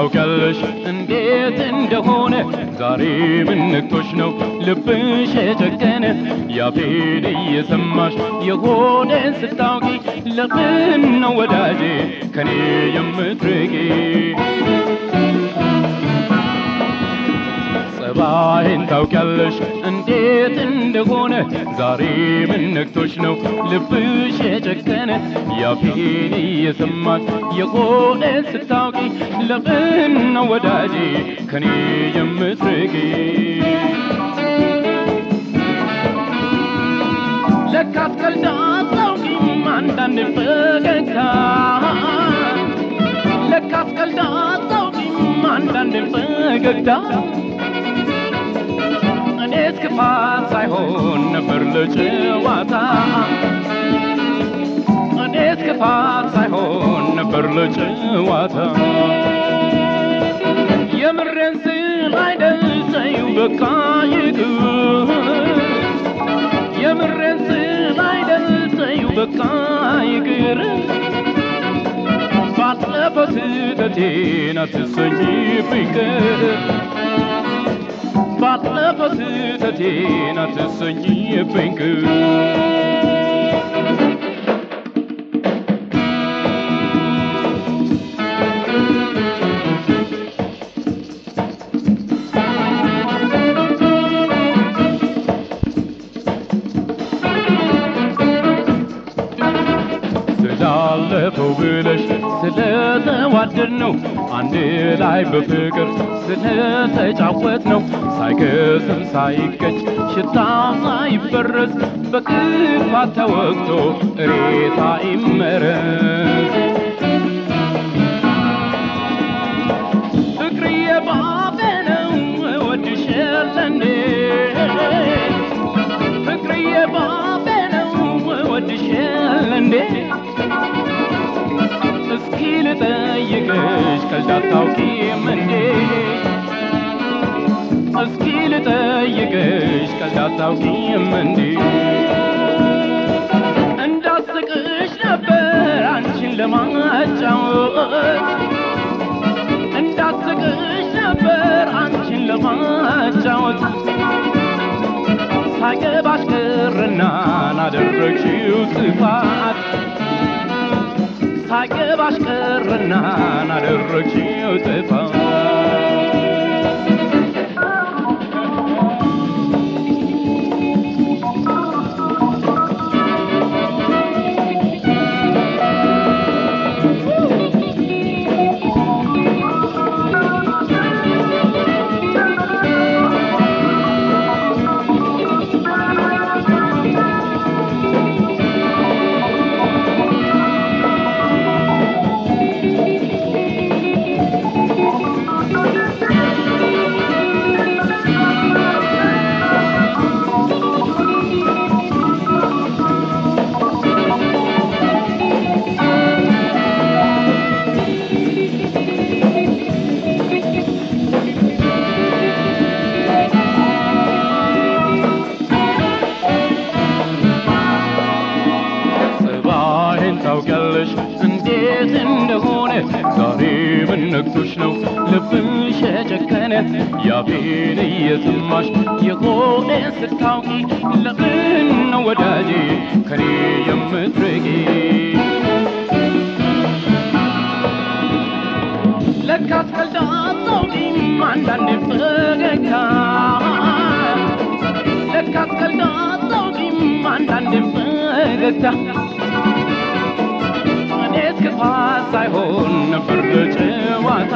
ታውቂያለሽ እንዴት እንደሆነ ዛሬ ምን ነክቶሽ ነው ልብሽ የጨከነ ያፌን እየሰማሽ የሆነን ስታውቂ ለምን ነው ወዳጄ ከኔ የምትርቂ ጸባይን ታውቂያለሽ እንዴት እንደሆነ ዛሬ ምን ነክቶሽ ነው ልብሽ የጨከነ ያፌን እየሰማሽ የሆነን ስታውቂ ለምን ነው ወዳጄ ከኔ የምትርቂ ለካት ቀልድ አታውቂም አንዳንድ ፈገግታ ለካት ቀልድ አታውቂም አንዳንድ ፈገግታ እኔስ ክፋት ሳይሆን ነበር ለጨዋታ እኔስ ክፋት ሳይሆን ነበር ለጨዋታ የምሬን ስል አይደል ተይው በቃ ይቅር የምሬን ስል አይደል ተይው በቃ ይቅር ባለፈው ስህተቴን አትሰኝብኝ ቅር ባለፈው ስህተቴን አትሰኝብኝ ቅር ስላለፈው ብለሽ ስለተዋደድ ነው አንድ ላይ በፍቅር ስለተጫወት ነው ሳይከስም ሳይቀጭ ሽታ ሳይበረዝ በክፋት ተወቅቶ እሬት አይመረዝ ፍቅርዬ ባፌ ነው እወድሻለሁ ፍቅርዬ ባፌ ነው እወድሻለሁ እንዴ እስኪ ልጠይቅሽ ቀልድ አታውቂም እንዴ እስኪ ልጠይቅሽ ቀልድ አታውቂም እንዴ እንዳስቅሽ ነበር አንቺን ለማጫወት እንዳስቅሽ ነበር አንቺን ለማጫወት ሳይገባሽ ቀረና ናደረግሽው ጥፋት ሳይገባሽ ቀረና ናደረግሽው ጥፋት ጸባይን ታውቂያለሽ እንዴት እንደሆነ ዛሬ ምን ነክቶሽ ነው ልብሽ የጨከነ ያፌን እየሰማሽ የሆነ ስታውቂ ለምን ነው ወዳጄ ከኔ የምትርቂ ለካት ቀልድ አታውቂም አንዳንድ ፈገግታ ለካት ቀልድ አታውቂም አንዳንድ ፈገግታ እኔስ ክፋት ሳይሆን ነበር ለጨዋታ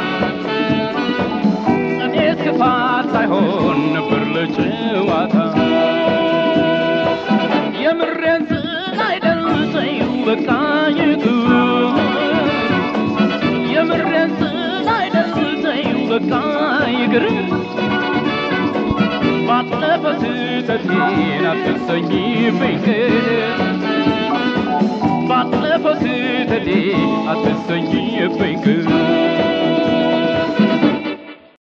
እኔስ ክፋት ሳይሆን ነበር ለጨዋታ የምሬን ስል አይደል ተይው በቃ ይቅር የምሬን ስል አይደል ተይው በቃ ይቅር ባለፈው ስህተቴን አትሰኝብኝ ቅር ባለፈው ስህተቴ አትሰኝብኝ ቅር